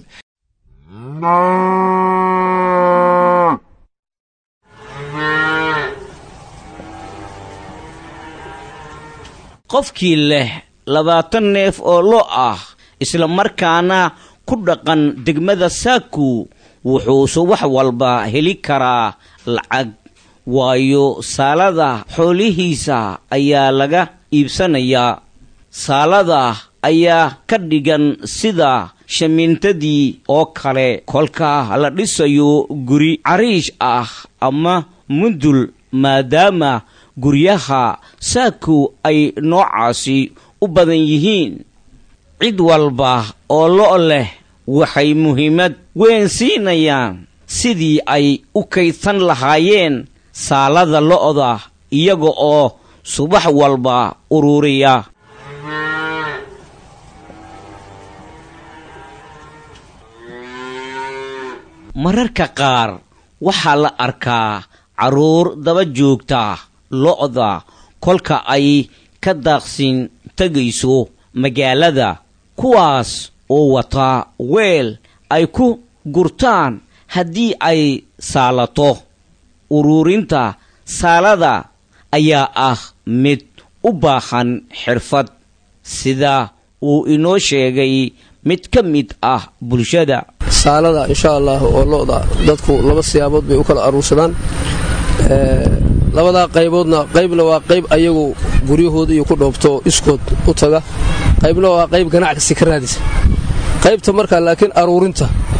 Speaker 10: qofkii leh labaatan neef oo lo ah isla markaana ku dhaqan degmada saaku wuxuu subax walba heli karaa lacag waayo saalada xoolihiisa ayaa laga iibsanayaa saalada ayaa ka dhigan sida shamiintadii oo kale kolka la dhisayo guri cariish ah ama mundul maadaama guryaha saaku ay noocaasi u badan yihiin cid walba oo lo' leh waxay muhiimad weyn siinayaan sidii ay u kaydsan lahaayeen saalada lo'da iyaga oo subax walba ururiya mararka qaar waxaa la arkaa carruur daba joogta lo'da kolka ay ka daaqsin tegayso magaalada kuwaas oo wata weel ay ku gurtaan haddii ay saalato ururinta saalada ayaa ah mid u baahan xirfad sida uu inoo sheegay mid ka mid ah bulshada
Speaker 11: saalada insha allah oo lo'da dadku laba siyaabood bay u kala aruursadaan labadaa qayboodna qaybna waa qayb ayagu guryahooda iyo ku dhoobto iskood u taga qaybna waa qayb ganacsi ka raadisa qaybta markaa laakiin aruurinta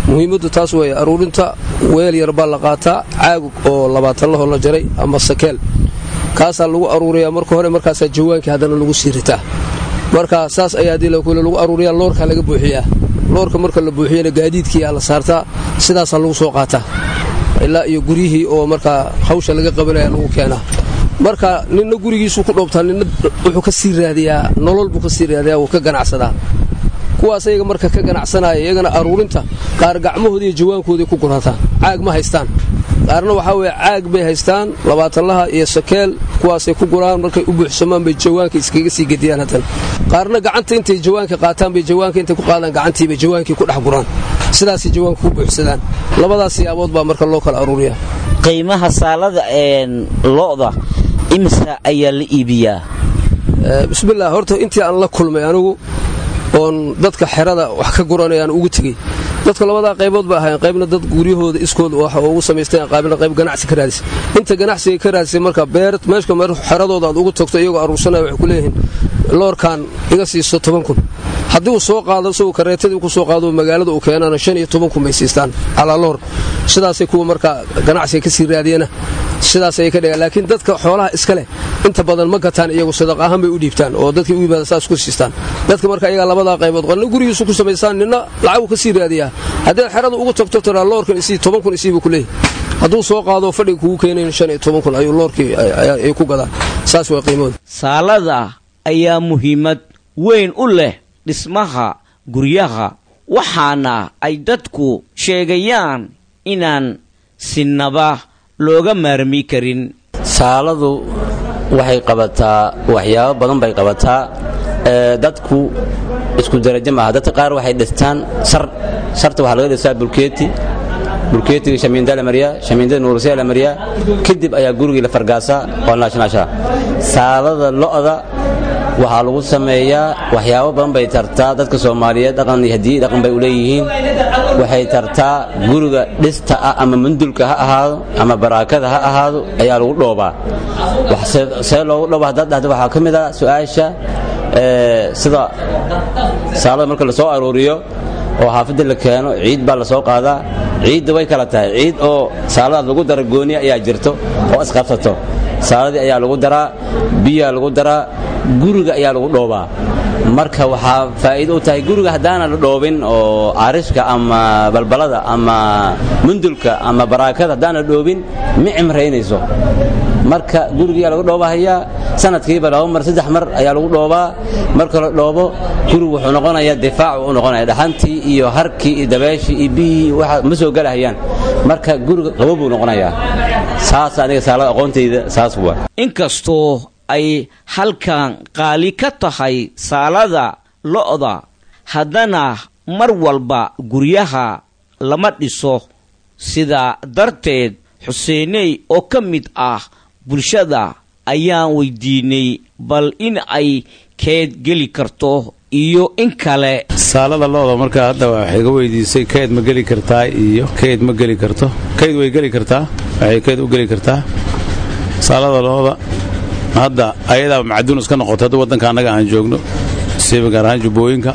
Speaker 11: muhiimaddu taas weeye aruurinta weel yar baa la qaataa caagug oo labaatan lahoo la jaray ama sakeel kaasaa lagu aruuriyaa marka hore markaasaa jawaankii haddana lagu sii ritaa marka saas ayaa dii lagu aruuriyaa loorkaa laga buuxiyaa loorka marka la buuxiyana gaadiidkiiyaa la saartaa sidaasaa lagu soo qaataa ilaa iyo guryihii oo markaa hawsha laga qabanaya lagu keenaa marka ninna gurigiisuu ku dhoobtaa ninna wuxuu ka sii raadiyaa nolol buu ka sii raadiyaa wuu ka ganacsadaa kuwaas ayaga marka ka ganacsanaya iyagana aruurinta qaar gacmahooda iyo jawaankooday ku gurataan caag ma haystaan qaarna waxaa weye caag bay haystaan labaatanlaha iyo sakeel kuwaasay ku guraan markay u buuxsamaan bay jawaanka iskaga sii gediyaan haddana qaarna gacanta intay jawaanka qaataan bay jawaanka intay ku qaadaan gacantiibay jawaankii ku dhex guraan sidaasay jawaanka ku buuxsadaan labadaas siyaabood baa marka loo kala aruuriyaa
Speaker 10: qiimaha saalada lo'da imisa ayaa la iibiyaa
Speaker 11: bismillaah horta intii aan la kulmay anigu oon dadka xerada wax ka guranayaan ugu tegey dadka labadaa qaybood ba ahayn qaybna dad guryahooda iskooda wax ugu samaysteen qaybna qayb ganacsi ka raadisay inta ganacsiga ka raadisay marka beer meeshka meer xeradooda aad ugu tagto iyagoo aruursanaya waxay ku leeyihiin loorkan iga siiso toban kun haddii uu soo qaado isagoo kareetadii ku soo qaado magaalada uu keenana shan iyo toban kun bay siistaan calaa loor sidaasay kuwa marka ganacsiga ka sii raadiyana sidaas ayay ka dhigaan laakiin dadka xoolaha iska leh inta badan ma gataan iyagu sadaq ahaan bay u dhiibtaan oo dadkii u yimaada saas ku siistaan dadka marka iyagaa labadaa qaybood qolna gurigiisu ku samaystaan ninna lacagu ka sii raadiyaa haddaad xerada ugu tagto tiraa loorkan isii toban kun isii buu ku leeyahy hadduu soo qaado fadhiga kugu keenayn shan iyo toban kun ayuu loorkii ay ku gadaan saas waa qiimooda
Speaker 10: saalada ayaa muhiimad weyn u leh dhismaha guryaha waxaana ay dadku sheegayaan inaan sinaba looga maarmi karin
Speaker 12: saaladu waxay qabataa waxyaabo badan bay qabataa dadku isku darajo maaha dadka qaar waxay dhistaan sar sarta waxaa laga dhistaa bulkeeti bulkeetiga shamiindaa la mariyaa shamiindada nuursiyaa la mariyaa kadib ayaa gurigii la fargaasaa oo naashnaashaa saalada lo'da waxaa lagu sameeyaa waxyaabo badan bay tartaa dadka soomaaliyeed dhaqan iyo hadiyi dhaqan bay u leeyihiin waxay tartaa guriga dhista ah ama mundulka ha ahaado ama baraakada ha ahaado ayaa lagu dhoobaa see loogu dhooba haddaad dhahda waxaa ka mid ah su-aasha sida saalada marka la soo arooriyo oo xaafadda la keeno ciid baa la soo qaadaa ciidda way kala tahay ciid oo saaladaad lagu dara gooniya ayaa jirto oo isqabsato saaladii ayaa lagu daraa biyaa lagu daraa guriga ayaa lagu dhoobaa marka waxaa faa'iido u tahay guriga haddaana la dhoobin oo arishka ama balbalada ama mundulka ama baraakada haddaana la dhoobin ma cimraynayso marka gurigiyaa lagu dhoobahayaa sanadkiiba laba mar saddex mar ayaa lagu dhoobaa marka la dhoobo gurigu wuxuu noqonayaa difaac u noqonaya dhaxantii iyo harkii iyo dabeeshii iyo biyihii waxa ma soo gelahayaan marka guriga qabo buu noqonayaa saas aniga saalada aqoontayda saas waa
Speaker 10: inkastoo ay halkan qaali ka tahay saalada lo'da haddana mar walba guryaha lama dhiso sidaa darteed xuseeney oo ka mid ah bulshada ayaan weydiinay bal in ay keed geli karto iyo in kale
Speaker 13: saalada looda markaa hadda waxay ga weydiisay keyd ma geli kartaa iyo keyd ma geli karto keyd way geli kartaa waxay keyd u geli kartaa saalada looda hadda ayadaa macduun iska noqotay hadda waddanka annaga aan joogno siiba gaar ahaan jubbooyinka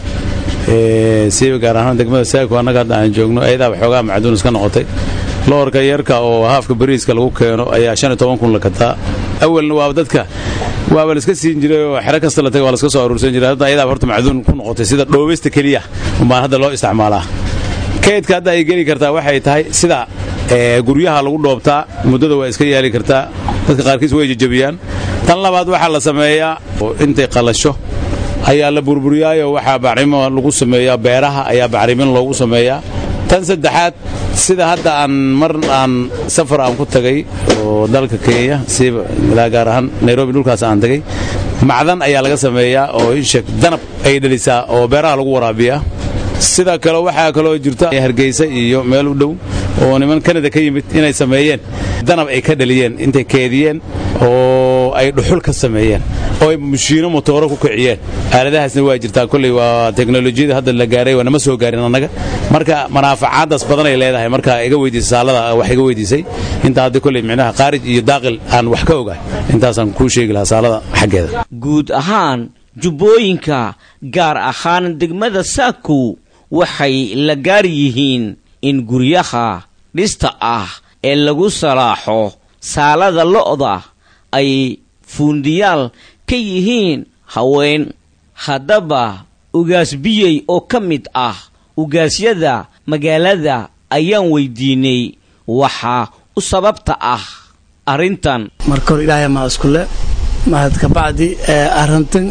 Speaker 13: siiba gaar ahaan degmada saako annaga hadda aan joogno ayadaa waxoogaa macduun iska noqotay loorka yarka oo haafka bariiska lagu keeno ayaa shan iyo toban kun la kataa awalna waaba dadka waaba laiska siin jiray oo xero kasta la tagay waa laska soo aruursan jiray hadda ayadaa horta macduun ku noqotay sida dhoobista keliya umbaan hadda loo isticmaalaa kaydka hadda ay geli kartaa waxay tahay sida guryaha lagu dhoobtaa muddada waa iska yaali kartaa dadka qaarkiis way jejabiyaan tan labaad waxaa la sameeyaa intay qalasho ayaa la burburiyaayo waxaa bacrimo lagu sameeyaa beeraha ayaa bacrimin loogu sameeyaa tan saddexaad sida hadda aan mar aan safar aan ku tagay oo dalka kenya siiba ilaa gaar ahaan nairobi dhulkaas aan tagay macdan ayaa laga sameeyaa oo ishek danab ay dhalisaa oo beeraha lagu waraabiyaa sida kale waxaa kaloo jirta hargeysa iyo meel u dhow oo niman kanada ka yimid inay sameeyeen danab ay ka dhaliyeen intay keediyeen oo ay dhuxul ka sameeyeen oo ay mushiino motooro ku kiciyeen aaladahaasna waa jirtaa kolley waa teknolojiyada hadda la gaaray waa nama soo gaarin annaga marka manaafacaadaas badan ay leedahay marka iga weydiisay saalada wax iga weydiisay intaa hadda kolley micnaha qaarij iyo daaqil aan wax ka ogahay intaasaan kuu sheegi lahaa saalada xaggeeda
Speaker 10: guud ahaan jubbooyinka gaar ahaan degmada saakow waxay la gaar yihiin in guryaha dhista ah ee lagu salaaxo saalada lo'da ay fuundiyaal ka yihiin haween haddaba ugaas biyey oo ka mid ah ugaasyada magaalada ayaan weydiinay waxaa u sababta ah arrintan
Speaker 14: marka hore ilaahay maa iskule mahad kabacdi arrintan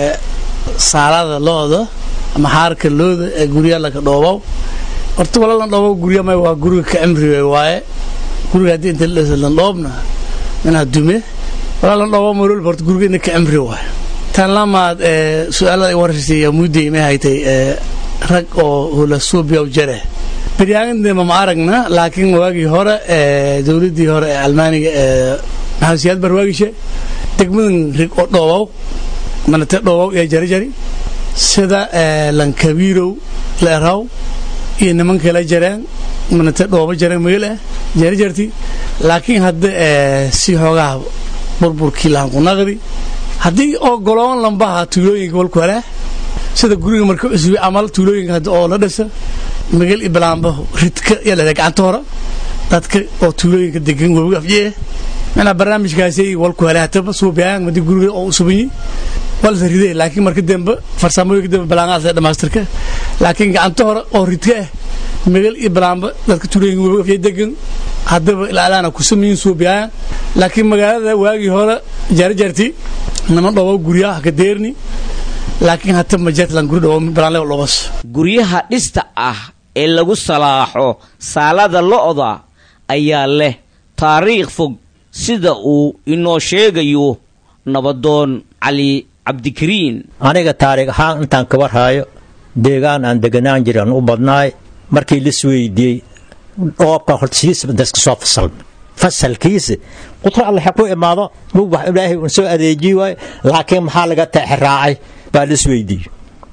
Speaker 14: saalada looda ama xaarka looda ee gurya laka dhoobow horta wala lan dhoobow gurya may waa guriga ka cimri waaye guriga haddii inta lan dhoobna inaa dume wala lan dhoobow marol horta guriga ina ka cimri waaye tan lamaad su-aalada ay warashay muudday may haytay rag oo hula suubiyaw jare baryaagandema ma aragna laakiin waagii hore dowladdii hore ee almaaniga ee maxamed siyaad barwaagishe degmadan rig oo dhoobow manate dhoobow iyo jarijari sida lankabiirow leeraw iyo nimankay la jareen manate dhoobo jareen magale jarijarti laakiin hadda si xoogaha burburkii lahanqunaqdi haddii oo goloon lambaha tuulooyinka walku helaa sida guriga marka cusbi amal tuulooyinka hadda oo la dhisa magal iyo balaambo ridka iyo lele gacanta hore dadka oo tuulooyinka degan webiga afjee macnaa barnaamijkaasi walku helay hataba suubiyan madi guriga oo subanyi walsa ridee laakiin marka dambe farsamooyinka dambe balaangaas ee dhamaystirka laakiin gacanta hore oo ridka ah magal iyo balaambo dadka tuulooyinka webiga afjee degan haddaba ilaalaana ku samayin suubiyan laakiin magaalada waagii hore jaarjaarti nama dhobo guryaha ka deerni laakiin hata ma jetlan guri dhobo balaanle dhobas
Speaker 10: guryaha dhista ah ee lagu salaaxo saalada lo'da ayaa leh taariikh fog sida uu inoo sheegayo nabadoon cali cabdikariin
Speaker 15: aniga taariikh ahaan intaan ka warhaayo deegaan aan deganaan jiran u badnaay markii lis weydiiyey dhoobka hortiisa daska soo fasalma fasalkiisa qutur alle ha ku imaado mug wax ilaahay uun soo adeejiyi waayo laakiin maxaa laga teexiraacay baa lis weydiiyey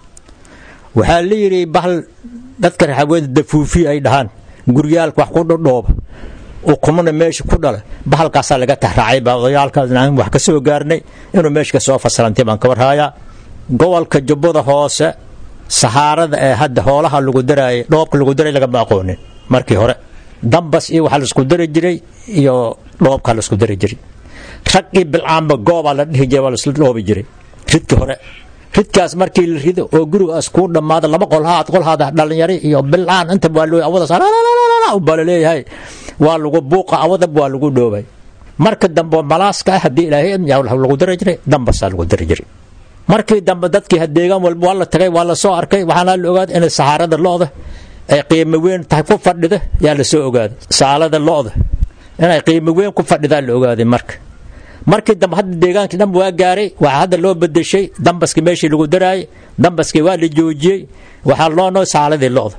Speaker 15: waxaa la yidhi bahal dadka raxaweeda dafuufi ay dhahaan guryaalka wax ku dhadhooba ukumana meesha ku dhala bahalkaasaa laga taxraacay baa odayaalkaasna aan wax ka soo gaarnay inuu meesha ka soo fasalantay baan ka warhaayaa gobolka jubbada hoose sahaarada ee hadda hoolaha lagu daraayay dhoobka lagu daray lagama aqoonin markii hore dambas iyo waxaa laisku dari jiray iyo dhoobkaa laisku dari jiray raggii bilcaanba goobaa la dhihi jiray waa laisla dhoobi jiray ridka hore ridkaas markii la rido oo gurigaas kuu dhammaado laba qolhaad qolhaada dhalinyari iyo bilcaan inta waa loo awadaas baa laleeyahay waa lagu buuqa awadab waa lagu dhoobay marka dambe malaaska ah haddii ilaahay lagu dari jiray dambasaa lagu dari jiray markii dambe dadkii deegaan walba waa la tagay waa la soo arkay waxaana la ogaaday inay sahaarada lo'da ay qiimo weyn tahay ku fadhida yaa la soo ogaaday saalada lo'da inay qiimo weyn ku fadhidaa la ogaaday marka markii dambe hadda deegaankii dhan waa gaaray waxaa hadda loo bedeshay dambaskii meeshii lagu daraayay dambaskii waa la joojiyey waxaa loo noo saaladii lo'da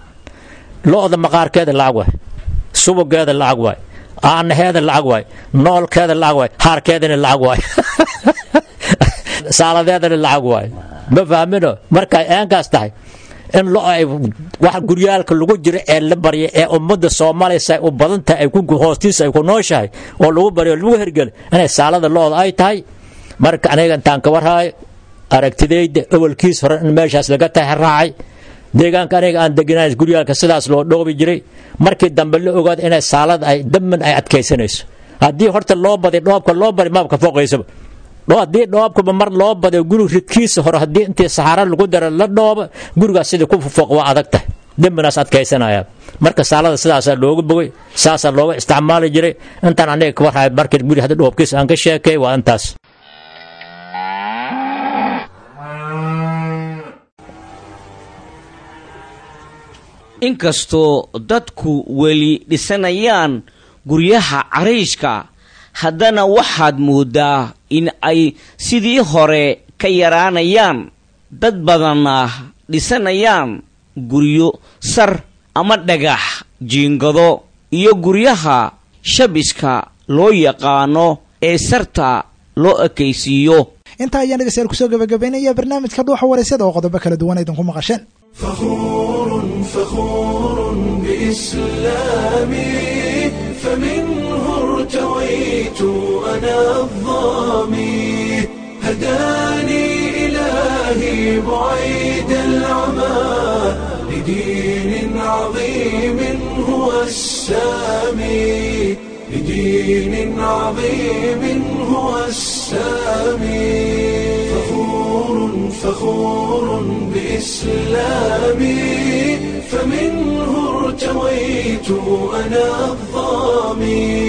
Speaker 15: lo'da maqaarkeeda lacag waay subugeeda lacag waay aanaheeda lacag waay noolkeeda lacag waay haarkeedana lacag waay saaladeedana lacag waay ma fahmino markay eenkaas tahay in lo ay wax guryaalka lagu jiro ee la barya ee ummadda soomaaliya u badan tahay hoostiisa ay ku nooshahay oo lagu baryo lagu hergelo inay saalada looda ay tahay marka aniga intaan ka warhaayo aragtidayda awalkiis hore in meeshaas laga taxraacay deegaanka aniga aan deganayn guryaalka sidaas loo dhoobi jiray markii dambe la ogaada inay saalada ay daman ay adkaysanayso haddii horta loo baday dhoobka loo bari maabka fooqaysaba haddii dhoobkaba mar loo baday guri ridkiisa hore haddii intii saxaara lagu dara la dhooba gurigaas sidii ku fooq waa adag tahay dembinaas adkaysanaya marka saalada sidaasaa looga bogay saasaa looga isticmaali jiray intaan aniga ka warhaay markii guri hadda dhoobkiisa aan ka sheekay waa intaas
Speaker 10: inkastoo dadku weli dhisanayaan guryaha cariishka haddana waxaad mooddaa in ay sidii hore ka yaraanayaan dad badanna dhisanayaan guryo sar ama dhagax jiingado iyo guryaha shabiska loo yaqaano ee sarta loo ekaysiiyo
Speaker 2: intaa ayaan dhegeystayaal kusoo gabagabaynaya barnaamijka dhuuxa waraysyada oo qodobo kala duwan idinku maqasheen
Speaker 1: فخور بإسلامي فمنه ارتويت أنا الظامي هداني إلهي بعيد العمى لدين عظيم هو السامي لدين عظيم هو السامي فخور فخور بإسلامي فمنه ارتويت أنا الظامي